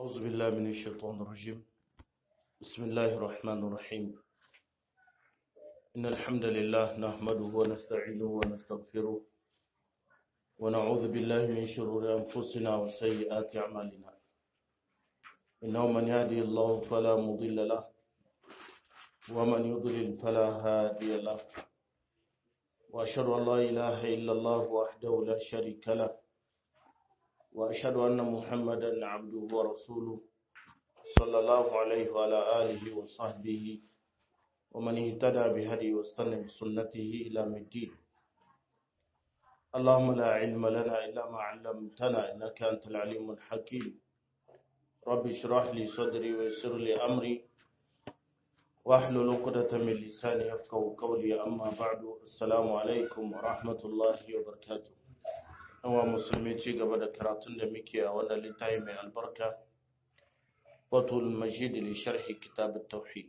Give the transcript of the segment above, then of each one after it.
أعوذ بالله من الشيطان الرجيم بسم الله الرحمن الرحيم إن الحمد لله نحمده ونستعينه ونستغفره ونعوذ بالله من شرور أنفسنا وسيئات أعمالنا إنه من يهدي الله فلا مضل له ومن يضلل فلا هادي له وأشهد أن لا إله إلا الله وحده لا شريك له وأشهد أن محمدا عبده ورسوله صلى الله عليه وعلى آله وصحبه ومن اهتدى بهدي واستنى بسنته إلى الدين اللهم لا علم لنا إلا ما علمتنا إنك أنت العليم الحكيم رب اشرح لي صدري ويسر لي أمري واحلل عقدة من لساني يفقهوا قولي أما بعد السلام عليكم ورحمة الله وبركاته wa musulmi ci gaba da karatun da muke a wannan littafi mai albarka fatul majid li sharhi kitab at-tauhid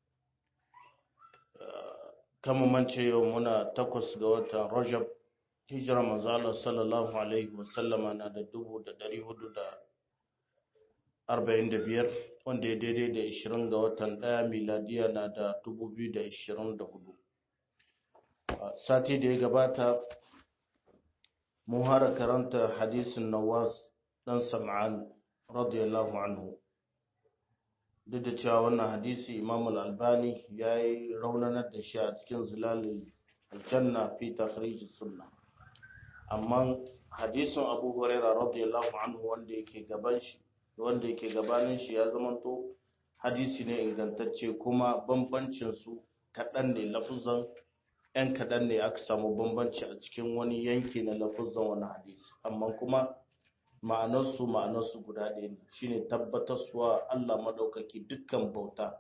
kama mance yau muna takwas ga watan rajab hijira manzo Allah sallallahu alaihi wa sallama na da dubu da dari hudu da arba'in da biyar wanda ya daidai da ishirin ga watan ɗaya miladiya na da dubu biyu da ishirin da hudu sati da ya gabata mun hara karanta hadisin nawas dan sam'an radiyallahu anhu duk da cewa wannan hadisi imam al-albani ya yi raunanar da shi a cikin zilalin aljanna fi takhrij sunna amma hadisin abu huraira radiyallahu anhu wanda yake gaban shi wanda yake gabanin shi ya zamanto hadisi ne ingantacce kuma bambancin su kaɗan ne lafuzan ‘yan kaɗan ne aka samu bambanci a cikin wani yanki na lafuzan wani hadisi amma kuma ma'anarsu ma'anarsu guda ɗaya ne shine tabbatarsuwa Allah maɗaukaki dukkan bauta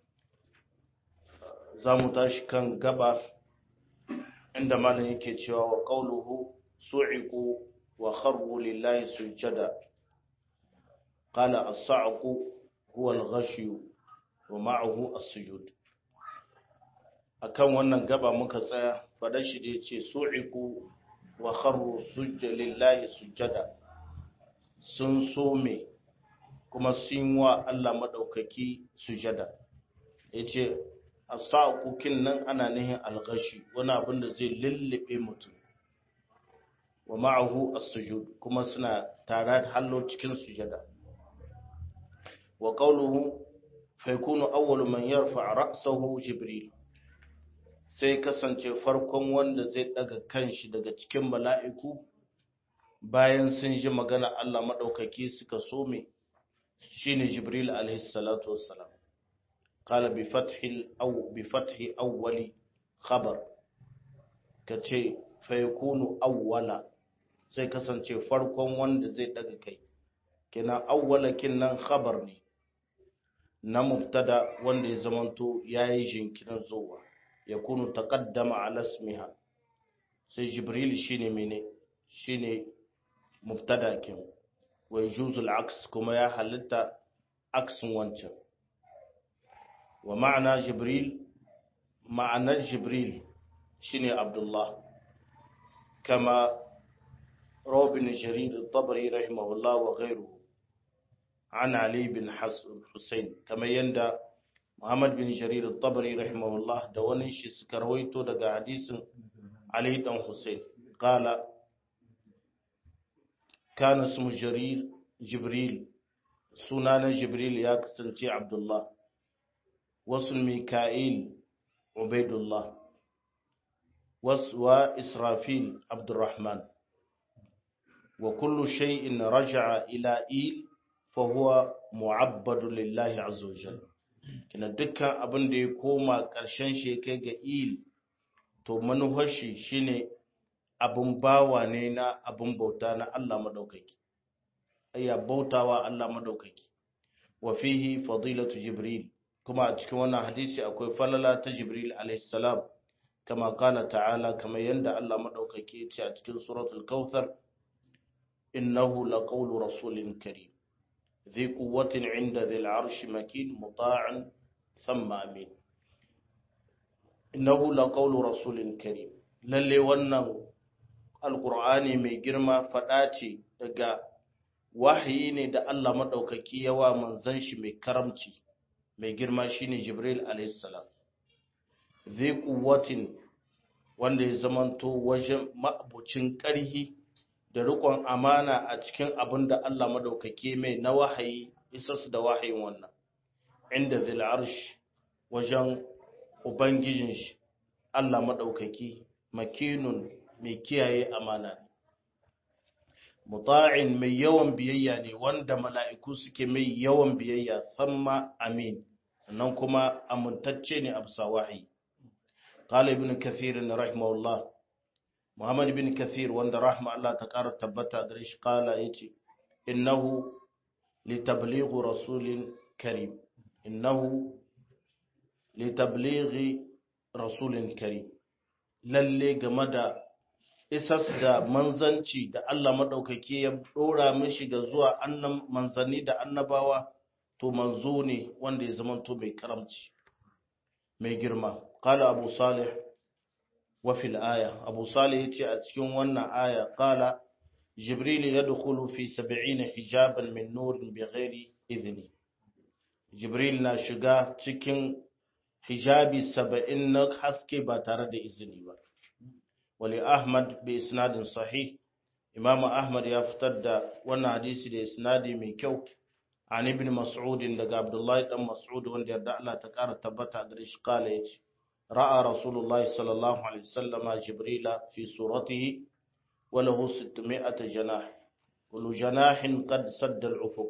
za mu tashi kan gaba inda malam yake cewa wa qauluhu su'iqu wa kharru lillahi sujada qala as-sa'qu huwa al-ghashyu wa ma'ahu as-sujud akan wannan gaba muka tsaya fadar shi da ya ce su'iku wa kharru sujja lillahi sujjada sun some kuma sun wa Allah madaukaki sujada yace asaqu nan ana nihin alghashi wani abin da zai lullube mutum wa ma'ahu as-sujud kuma suna tare hallo cikin sujada wa qawluhu fa yakunu awwalu man yarfa ra'sahu jibril sai kasance farkon wanda zai daga kanshi daga cikin mala'iku bayan sun ji magana Allah maɗaukaki suka some shi ne Jibril alaihissalatu wassalam. Kala bi fathi awwali khabar, ka ce faikunu awwala sai kasance farkon wanda zai daga kai. Kina awwala nan khabar ne, na mubtada wanda ya zamanto ya yi jinkirin zuwa. yakunu taqaddama ala ismiha sai jibril shine mene shine mubtada kin wa yajuzu al-aks kuma ya halitta aksin wancan wa ma'ana jibril ma'anar jibril shine abdullah kama robin jarir al-tabari rahimahullah wa ghayruhu an ali bin husayn kama yanda Muhammad bin Jarir al-Tabari rahimahullah da wani shi suka rawaito daga hadisin Ali dan Hussein qala kana ismu Jarir Jibril sunanan Jibril ya kasance Abdullah wasu Mika'il Ubaidullah wa Israfil Abdurrahman wa kullu shay'in raja'a ila il fa huwa mu'abbadu lillahi azza wa jalla kina dukkan abin da ya koma ƙarshen shi kai ga il to manuhar shi shine abin bawa ne na abin bauta na Allah madaukaki ayya bautawa Allah madaukaki wa fihi fadilatu jibril kuma a cikin wannan hadisi akwai falala ta jibril alayhi salam kama kala ta'ala kama yanda Allah madaukaki ya ce a cikin suratul kautsar innahu laqawlu rasulin karim ذي قوة عند ذي العرش مكين مطاع ثم أمين إنه لقول رسول كريم للي ونه القرآن mai girma faɗa ce daga wahayi ne da Allah maɗaukaki yawa manzan shi mai karamci mai girma shine Jibril alaihissalam zai kuwatin wanda ya zamanto wajen ma'abucin ƙarhi da riƙon amana a cikin abin da Allah maɗaukaki mai na wahayi isas da wahayin wannan inda zil arsh wajen ubangijin shi Allah maɗaukaki makinun mai kiyaye amana ne muta'in mai yawan biyayya ne wanda mala'iku suke mai yawan biyayya thamma amin nan kuma amintacce ne a bisa wahayi qala ibn kathir rahimahullah muhammad ibn kathir wanda rahma Allah ta ƙara tabbata gare shi qala yace innahu litablighi rasulin karim innahu litablighi rasulin karim lalle game da isas da manzanci da Allah maɗaukaki ya ɗora mishi ga zuwa annan manzanni da annabawa to manzo ne wanda ya zama to mai karamci mai girma qala abu salih wa fil aya abu salih yace a cikin wannan aya qala jibril yadkhulu fi 70 hijaban min nur bighairi idni jibril na shiga cikin hijabi 70 na haske ba tare da izini ba ولأحمد بإسناد صحيح إمام أحمد يفتد وانا حديثي دي إسنادي من كو عن ابن مسعود لقى عبد الله بن مسعود وان دي الله تكار تبتا قريش قال يجي رأى رسول الله صلى الله عليه وسلم جبريل في صورته وله ستمائة جناح كل جناح قد سد العفق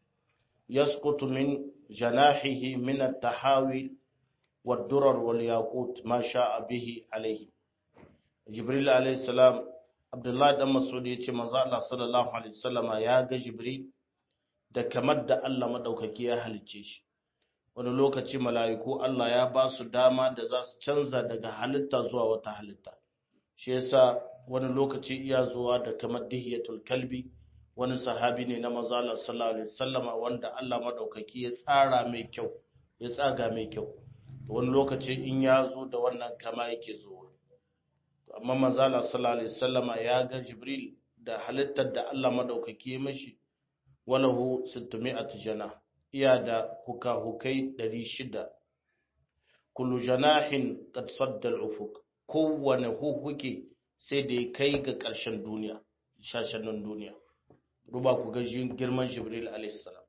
يسقط من جناحه من التحاوي والدرر والياقوت ما شاء به عليه jibril alayhi salam abdullahi dan mas'ud ya ce manzo Allah sallallahu alaihi wasallama ya ga jibril da kamar da Allah madaukaki ya halicce shi wani lokaci mala'iku Allah ya ba su dama da za su canza daga halitta zuwa wata halitta shi yasa wani lokaci iya zuwa da kamar dihiyatul kalbi wani sahabi ne na manzo Allah sallallahu alaihi wasallama wanda Allah madaukaki ya tsara mai kyau ya tsaga mai kyau wani lokaci in ya zo da wannan kama yake zuwa amma manzala sallallahu alaihi wasallama ya ga jibril da halittar da Allah madaukaki ya mishi walahu 600 jana iya da huka-hukai 600 kullu janahin qad sadda al-ufuq kowane hukuke sai da ya kai ga ƙarshen duniya shashannin duniya duba ku ga girman jibril alaihi salam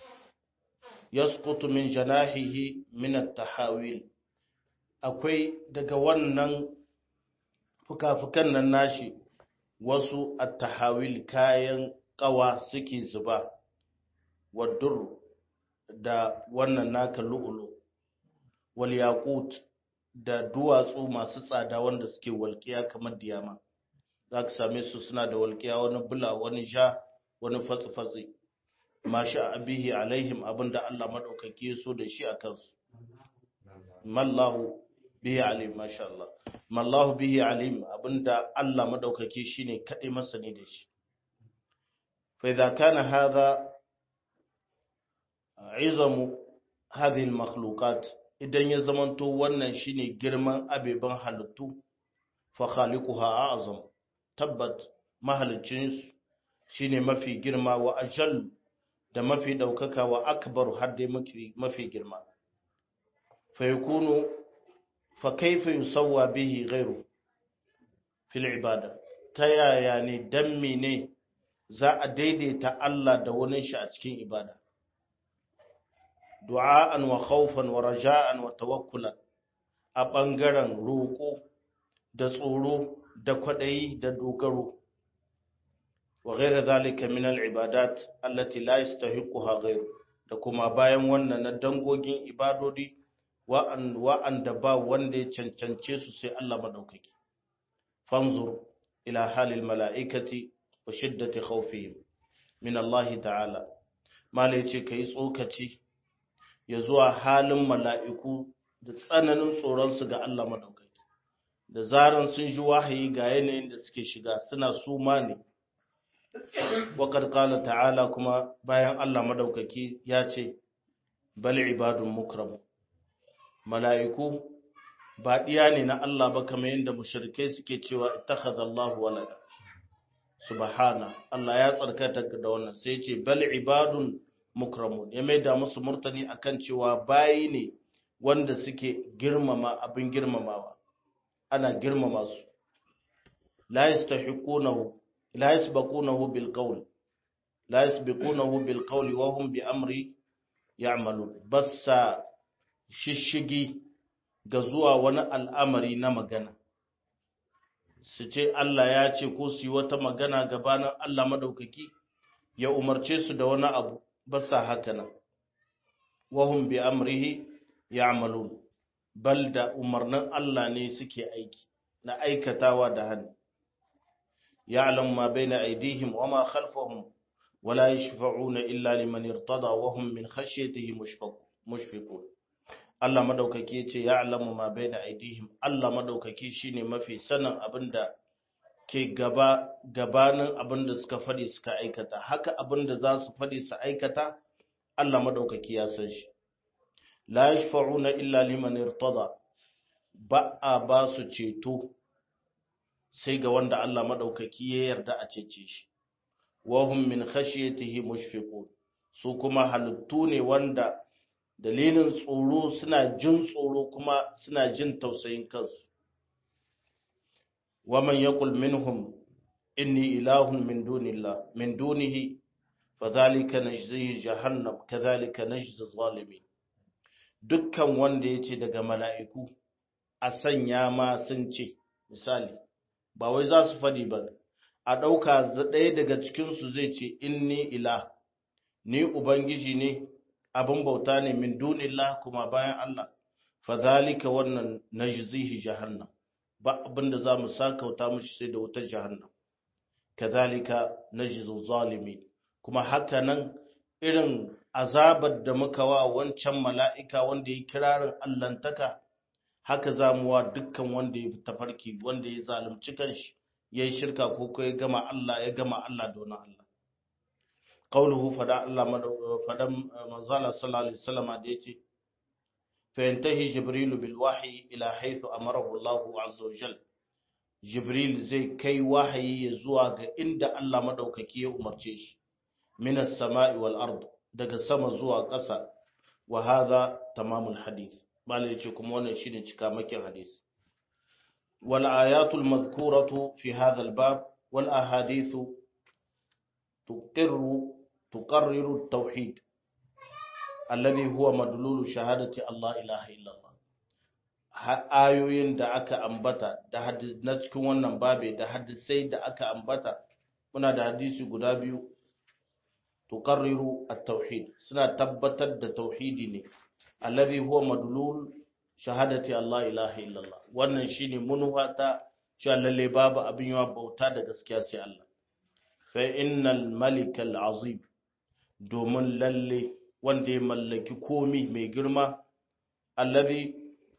yasqutu min janahihi min at-tahawil akwai daga wannan fuka-fukan nan nashi wasu attahawil kayan kawa suke zuba wadur da wannan naka lu'ulu wal yaqut da duwatsu masu tsada wanda suke walƙiya kamar diyama za ka same su suna da walƙiya wani bula wani sha wani fatsi-fatsi masha abihi alaihim abinda Allah maɗaukaki so da shi a kansu mallahu bihi alim masha Allah mallahu bihi alim abinda Allah madaukaki shine kadai masani da shi fa idza kana hadha izamu hadhihi almakhluqat idan ya zamanto wannan shine girman abeban halittu fa khaliquha a'zam tabbat mahalicin shine mafi girma wa ajal da mafi daukaka wa akbar hadde mafi girma fa yakunu فكيف يسوى به غيره في العبادة تيايا ne dan mene za a daidaita Allah da wani shi a cikin ibada du'a'an wa khawfan wa raja'an wa tawakkulan a bangaren roƙo da tsoro da kwadayi da dogaro wa ghayra zalika min al-ibadat allati la yastahiquha ghayru da kuma bayan wannan na dangogin ibadodi wa'anda ba wanda ya cancance su sai Allah maɗaukaki. Fanzur ila halil mala'ikati wa shiddati khawfihim min Allah ta'ala. Mala ce ka yi tsokaci ya zuwa halin mala'iku da tsananin tsoronsu ga Allah maɗaukaki. Da zaran sun ji wahayi ga yanayin da suke shiga suna suma ne. Waƙar ƙala ta'ala kuma bayan Allah maɗaukaki ya ce, Bal ibadun mukramu. mala'iku ba ɗiya ne na Allah ba kamar yadda mushrikai suke cewa ittakhadha Allahu walada subhana Allah ya tsarkata da wannan sai ya ce bal ibadun mukramun ya maida musu murtani akan cewa bayi ne wanda suke girmama abin girmamawa ana girmama su la yastahiqunahu la yasbaqunahu bil qawl la yasbiqunahu bil qawli wa hum bi amri ya'malun bassa shishigi ga zuwa wani al'amari na magana su ce Allah ya ce ko su yi wata magana gabanin Allah madaukaki ya umarce su da wani abu bassa haka nan wahum bi amrihi ya'malun bal da umarnin Allah ne suke aiki na aikatawa da hannu ya'lam ma baina aydihim wa ma khalfahum wala yashfa'una illa liman irtada wa hum min khashyatihi mushfiqun Allah madaukaki yace ya'lamu ma baina aydihim Allah madaukaki shine mafi sanin abinda ke gaba gabanin abinda suka fadi suka aikata haka abinda za su fadi su aikata Allah madaukaki ya san shi la yashfa'una illa liman irtada ba a ba su ceto sai ga wanda Allah madaukaki ya yarda a cece shi wa hum min khashyatihi mushfiqun su kuma halittu ne wanda dalilin tsoro suna jin tsoro kuma suna jin tausayin kansu wa man yaqul minhum inni ilahun min dunillah min dunihi fadhalika najzihi jahannam kadhalika najzi zalimin dukkan wanda yace daga mala'iku a sanya ma sun ce misali ba wai za su fadi ba a ɗauka ɗaya daga cikinsu zai ce inni ilah ni ubangiji ne abin bauta ne min dunillah kuma bayan Allah fadhalika wannan najzihi jahannam ba abin da zamu sakauta mushi sai da wutar jahannam kadhalika najzu zalimi kuma haka nan irin azabar da muka wa wancan mala'ika wanda ya kirarin allantaka haka zamu wa dukkan wanda ya tafarki wanda ya zalunci kanshi yayi shirka ko ko ya gama Allah ya gama Allah da wani Allah قوله فدا الله فدا منزل صلى الله عليه وسلم da yace فينتهي جبريل بالوحي الى حيث امره الله عز وجل جبريل zai kai wahayi ya zuwa ga inda Allah madaukaki ya umarce shi min as-sama'i wal ard daga sama zuwa ƙasa wa hadha tamamul hadith malai yace kuma wannan shine cikamakin hadisi wal ayatul madhkuratu fi hadha al-bab wal ahadithu تقر تقرر التوحيد الذي هو مدلول شهادة الله إله إلا الله ayoyin da aka ambata da na cikin wannan babe da hadisai da aka ambata muna da hadisi guda biyu tuqarriru at-tauhid suna tabbatar da tauhidi ne allazi huwa madlul shahadati Allah ilaha illallah wannan shine munwata cewa lalle babu abin yawa bauta da gaskiya sai Allah fa'innal malikal azim domin lalle wanda ya mallaki komi mai girma allazi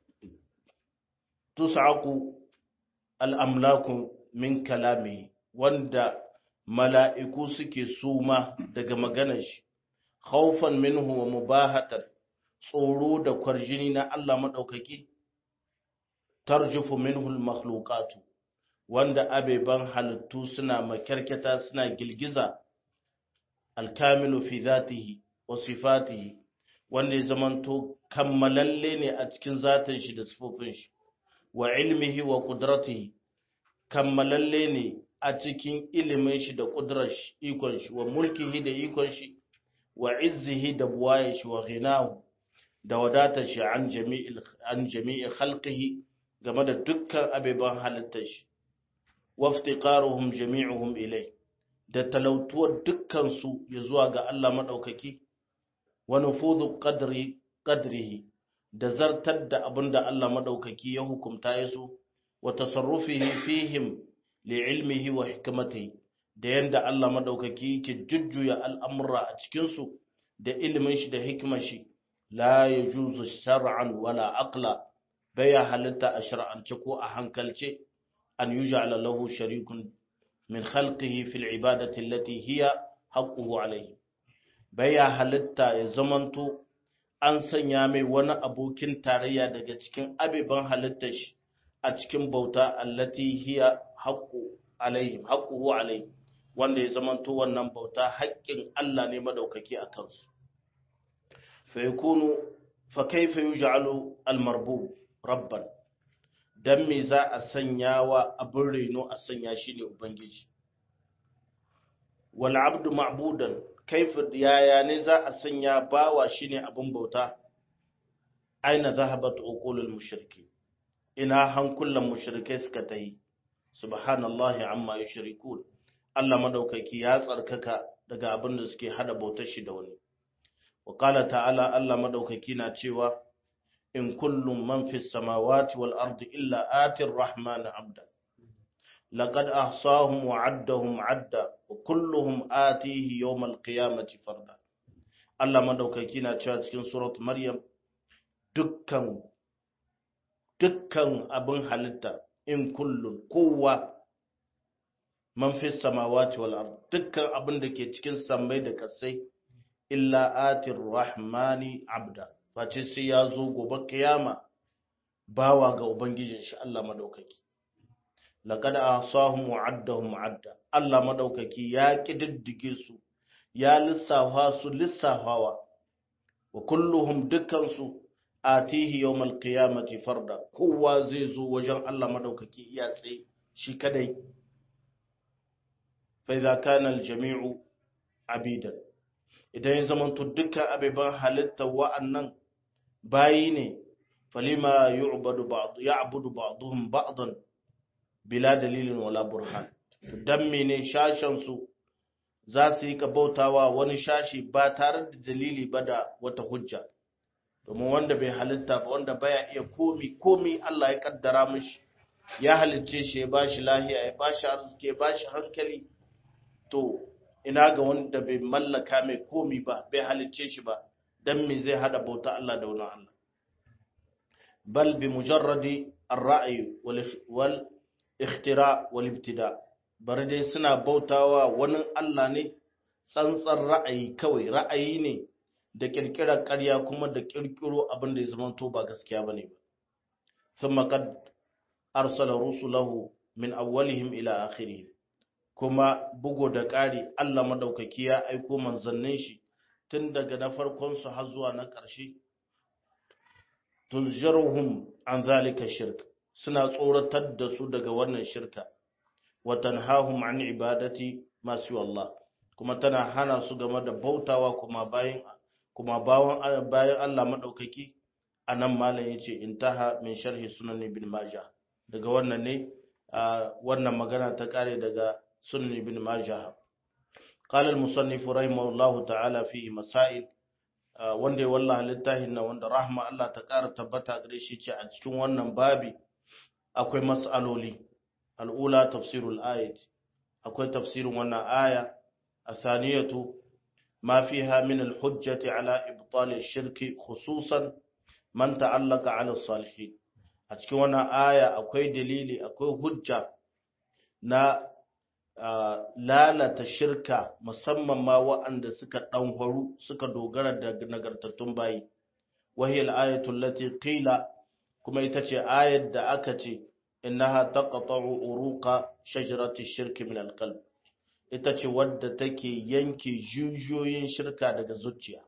tus'aqu al'amlaku min kalami wanda mala'iku suke suma daga maganar shi khawfan minhu wa mubahatan tsoro da kwarjini na Allah maɗaukaki tarjufu minhu al-makhluqatu wanda abeban halittu suna makyarketa suna gilgiza alkamilu fi zatihi wa sifatihi wanda ya zamanto kammalalle ne a cikin zatin shi da sifofin shi wa ilmihi wa qudratihi kammalalle ne a cikin ilimin shi da kudrar shi ikon shi wa mulkihi da ikon shi wa izzihi da buwaye shi wa ghinahu da wadatar shi an jami'il an jami'i khalqihi game da dukkan abeban halittar shi waftiqaruhum jami'uhum ilai da talautuwar dukkansu ya zuwa ga Allah madaukaki wa nufudhu qadri qadrihi da zartar da abinda Allah madaukaki ya hukumta yaso wa tasarrufihi fihim li'ilmihi wa hikmatihi da yanda Allah madaukaki yake jujjuya al'amura a cikin su da ilimin shi da hikimar shi la yajuzu shar'an wala aqla baya halitta a shar'ance ko a hankalce أن يجعل له شريك من خلقه في العبادة التي هي حقه عليه بيا halitta ya zamanto an sanya mai wani abokin tarayya daga cikin abiban halittar shi a cikin bauta allati hiya haqqu alaihim haqquhu alaihim wanda ya zamanto wannan bauta haƙƙin Allah ne madaukaki a kansu fa yakunu fa kaifa yuj'alu al-marbub rabban dan me za a sanya wa abin reno a sanya shi ne ubangiji wal abdu ma'budan kaifa yaya ne za a sanya bawa shine abin bauta aina zahabat uqulul mushriki ina hankulan mushrikai suka tayi subhanallahi amma yushrikun Allah madaukaki ya tsarkaka daga abin da suke hada bautar shi da wani wa qala ta'ala Allah madaukaki na cewa in kullum man fis samawati wal ardi illa atir rahman abda laqad ahsahum wa addahum adda wa kulluhum atihi yawm al qiyamati farda Allah madaukaki na cewa cikin surat maryam dukkan dukkan abin halitta in kullun kowa man fi samawati wal ard dukkan abin da ke cikin sammai da kasai illa atir rahmani abda face sai ya zo gobe kiyama bawa ga ubangijin shi Allah madaukaki laqad ahsahum wa addahum adda Allah madaukaki ya kididdige su ya lissafa su lissafawa wa kulluhum dukkan su atihi yawmal qiyamati farda kowa zai zo wajen Allah madaukaki iya tsaye shi kadai fa idza kana al jami'u abidan idan ya zamanto dukkan abiban halitta wa'annan bayi ne falima yu'badu ba'd ya'budu ba'dhum ba'dan bila dalilin wala burhan dan mene shashan su za su yi ka bautawa wani shashi ba tare da dalili ba da wata hujja domin wanda bai halitta ba wanda baya iya komi komi Allah ya kaddara mishi ya halicce shi ya bashi lahiya ya bashi arziki ya bashi hankali to ina ga wanda bai mallaka mai komi ba bai halicce shi ba dan me zai hada bauta Allah da wani Allah bal bi mujarradi ar-ra'yi wal ikhtira wal ibtida bari dai suna bautawa wani Allah ne tsantsar ra'ayi kawai ra'ayi ne da kirkirar ƙarya kuma da kirkiro abin da ya zama to ba gaskiya bane ba thumma qad arsala rusulahu min awwalihim ila akhirih kuma bugo da ƙari Allah madaukaki ya aiko manzannin shi tun daga na farkon su har zuwa na ƙarshe tunziruhum an zalika shirk suna tsoratar da su daga wannan shirka wa tanhahum an ibadati masu Allah kuma tana hana su game da bautawa kuma bayan kuma bawan bayan Allah madaukaki anan malam yace intaha min sharhi sunan ibn majah daga wannan ne wannan magana ta kare daga sunan ibn majah قال المصنف رحمه الله تعالى فيه مسائل wanda ya wallaha littafin nan wanda rahma Allah ta ƙara tabbata gare shi ce a cikin wannan babi akwai mas'aloli al'ula tafsirul ayat akwai tafsirin wannan aya athaniyatu ma fiha min al-hujjati ala ibtal ash-shirki khususan man ta'allaka ala salihin a cikin wannan aya akwai dalili akwai hujja na lalata shirka musamman ma waɗanda suka ɗanharu suka dogara da nagartattun bayi wahiyar ayatul lati qila kuma ita ce ayat da aka ce innaha taqta'u uruqa shajarati shirki min alqalb ita ce wadda take yanke jujuyoyin shirka daga zuciya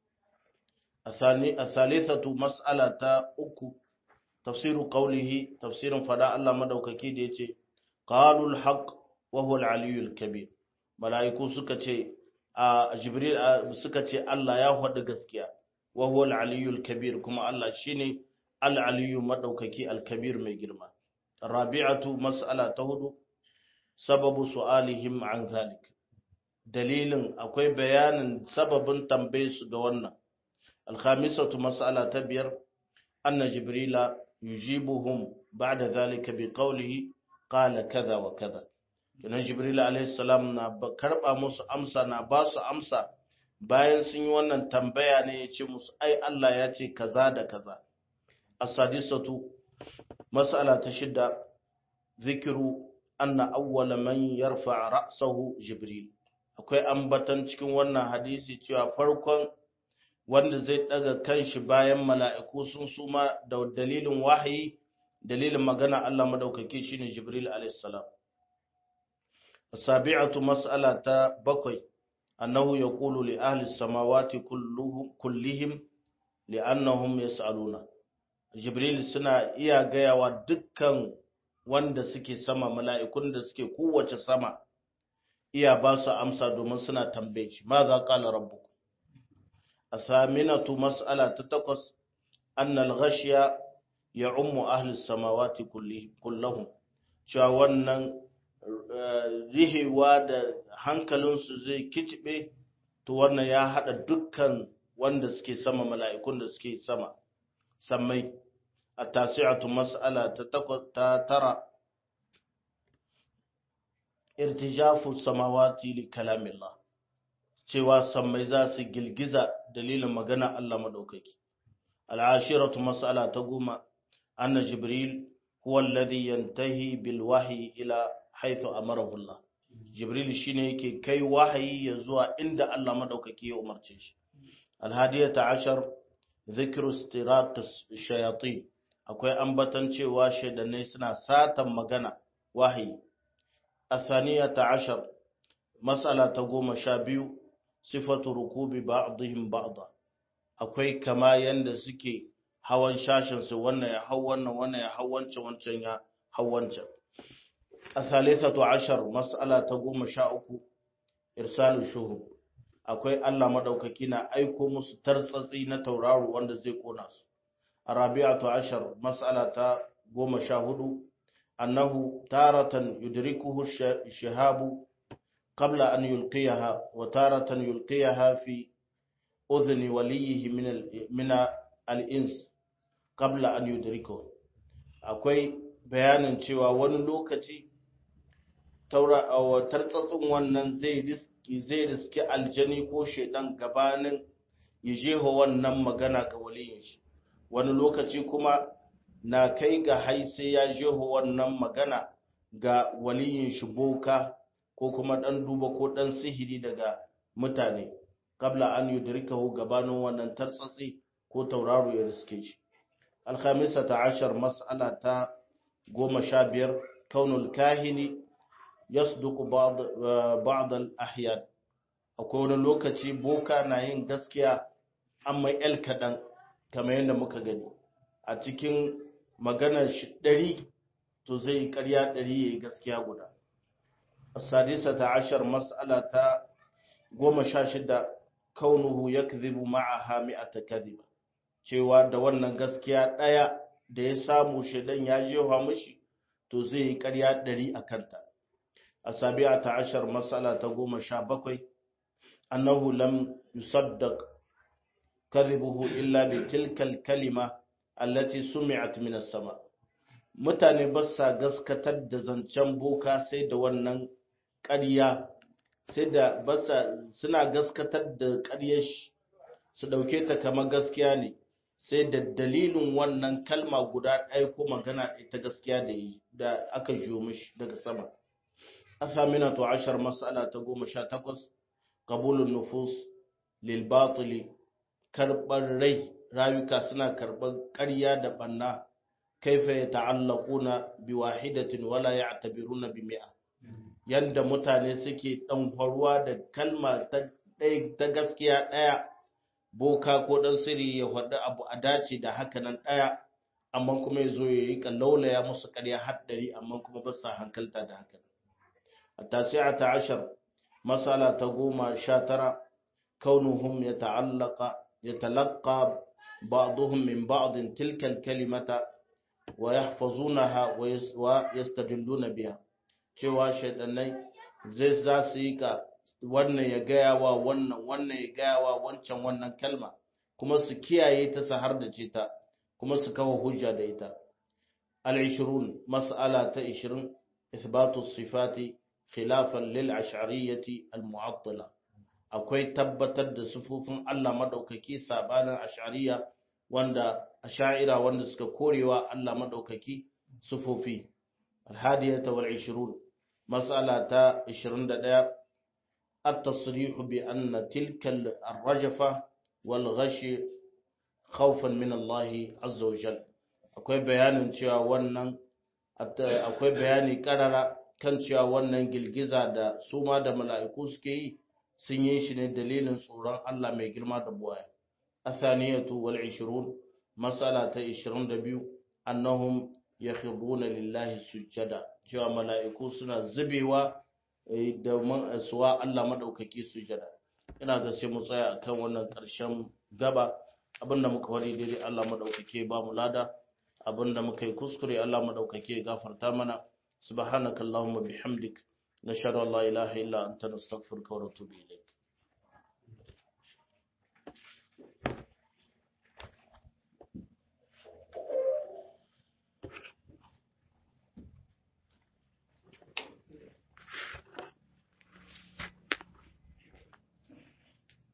asalisatu mas'ala ta uku tafsiru qawlihi tafsirin fada Allah madaukaki da yace qalul haqq wa huwa al-aliyyul kabir malaiku suka ce a jibril suka ce Allah ya faɗi gaskiya wa huwa al-aliyyul kabir kuma Allah shine al-aliyyu madaukaki al-kabir mai girma rabi'atu mas'ala ta hudu sababu su'alihim an zalik dalilin akwai bayanin sababin tambaye su ga wannan al-khamisatu mas'ala ta biyar anna jibrila yujibuhum ba'da zalika bi qawlihi qala kaza wa kaza kenan jibril alayhi salam na karba musu amsa na ba su amsa bayan sun yi wannan tambaya ne ya ce musu ai Allah ya ce kaza da kaza as-sadisatu mas'ala ta shida zikiru anna awwala man yarfa ra'sahu jibril akwai ambatan cikin wannan hadisi cewa farkon wanda zai daga kanshi bayan mala'iku sun suma da dalilin wahayi dalilin magana Allah madaukake shine jibril alayhi salam sabi'atu mas'ala ta bakwai annahu yaqulu li ahli samawati kulluhum kullihim li'annahum yas'aluna jibril suna iya gayawa dukkan wanda suke sama mala'ikun da suke kowace sama iya ba su amsa domin suna tambaye shi ma za qala rabbukum athaminatu mas'ala ta takwas anna al-ghashya ya'ummu ahli samawati kullihim cewa wannan rihewa da hankalinsu zai kicibe to wannan ya hada dukkan wanda suke sama mala'ikun da suke sama sammai a tasi'atu mas'ala ta tara irtijafu samawati li kalamillah cewa sammai za su girgiza dalilin magana Allah madaukaki al'ashiratu mas'ala ta goma anna jibril huwa alladhi yantahi bil wahyi ila haythu amarahu Allah jibril shine yake kai wahayi ya zuwa inda Allah madaukaki ya umarce shi alhadiyata ashar dhikru istiraq shayatin akwai ambatan cewa shaidanai suna satan magana wahayi athaniyata ashar mas'ala ta goma sha biyu sifatu rukubi ba'dihim ba'da akwai kama yanda suke hawan shashin su wannan ya hau wannan wannan ya hau wancan wancan ya hau wancan athalithatu ashar mas'ala ta goma sha uku irsalu shuhub akwai Allah madaukaki na aiko musu tartsatsi na tauraro wanda zai kona su arabi'atu ashar mas'ala ta goma sha hudu annahu taratan yudrikuhu shihabu qabla an yulqiyaha wa taratan yulqiyaha fi udhni waliyihi min min al-ins qabla an yudrikuhu akwai bayanin cewa wani lokaci taura tartsatsin wannan zai riski zai riski aljani ko shedan gabanin ya jeho wannan magana ga waliyin shi wani lokaci kuma na kai ga hai sai ya jeho wannan magana ga waliyin shi boka ko kuma dan duba ko dan sihiri daga mutane kabla an yudrikahu gabanin wannan tartsatsi ko tauraro ya riske shi alkhamisata ashar mas'ala ta goma sha biyar kaunul kahini yasduku ba'd al-ahyan akwai wani lokaci boka na yin gaskiya amma el kadan kamar yadda muka gani a cikin maganar shi ɗari to zai yi ƙarya ɗari ya yi gaskiya guda sadisa ta ashar mas'ala ta goma sha shida kaunuhu ya kazibu ma'aha mi'ata kaziba cewa da wannan gaskiya ɗaya da ya samu shaidan ya jefa mishi to zai yi ƙarya ɗari a kanta a sabi'a ta ashar mas'ala ta goma sha bakwai annahu lam yusaddaq kadhibuhu illa bi tilkal kalima allati sumi'at min as-sama mutane ba sa gaskatar da zancen boka sai da wannan ƙarya sai da basa suna gaskatar da ƙaryar shi su dauke ta kamar gaskiya ne sai da dalilin wannan kalma guda ɗaya ko magana ta gaskiya da yi da aka jiyo mishi daga sama athaminatu ashar mas'ala ta goma sha takwas qabulun nufus lil batili karɓar rai rayuka suna karɓar ƙarya da ɓanna kaifa ya ta'allaquna bi wahidatin wala ya'tabiruna bi mi'a yanda mutane suke dan faruwa da kalma ta ta gaskiya ɗaya boka ko dan sirri ya faɗi abu a dace da haka nan ɗaya amma kuma ya zo ya yi kallaulaya musu ƙarya haddari amma kuma ba sa hankalta da haka التاسعة عشر مسألة تقوم شاترة كونهم يتعلق يتلقى بعضهم من بعض تلك الكلمة ويحفظونها ويستدلون بها cewa shaidannai zai za su yi ka wannan ya gaya wa wannan wannan ya gaya wa wancan wannan kalma kuma su kiyaye ta su har da ce ta kuma su kawo hujja da ita al-20 mas'ala ta 20 ithbatu sifati khilafan lil ash'ariyyati al-mu'attila akwai tabbatar da sufufin Allah madaukaki sabanin ash'ariya wanda ash'ira wanda suka korewa Allah madaukaki sufufi al-hadiyata wal 20 mas'ala ta 21 at-tasrih bi anna tilka ar-rajfa wal ghash khawfan min Allah azza wa jalla akwai bayanin cewa wannan akwai bayani karara kan cewa wannan girgiza da su ma da mala'iku suke yi sun yi shi ne dalilin tsoron Allah mai girma da buwaya athaniyatu wal 20 masala ta 22 annahum yakhruna lillahi sujada cewa mala'iku suna zubewa da suwa Allah madaukaki sujada ina ga sai mu tsaya akan wannan ƙarshen gaba abinda muka wari daidai Allah madaukake ba mu lada abinda muka yi kuskure Allah madaukake gafarta mana subhanakallahumma bihamdik nashhadu an la ilaha illa anta nastaghfiruka wa natubu ilayk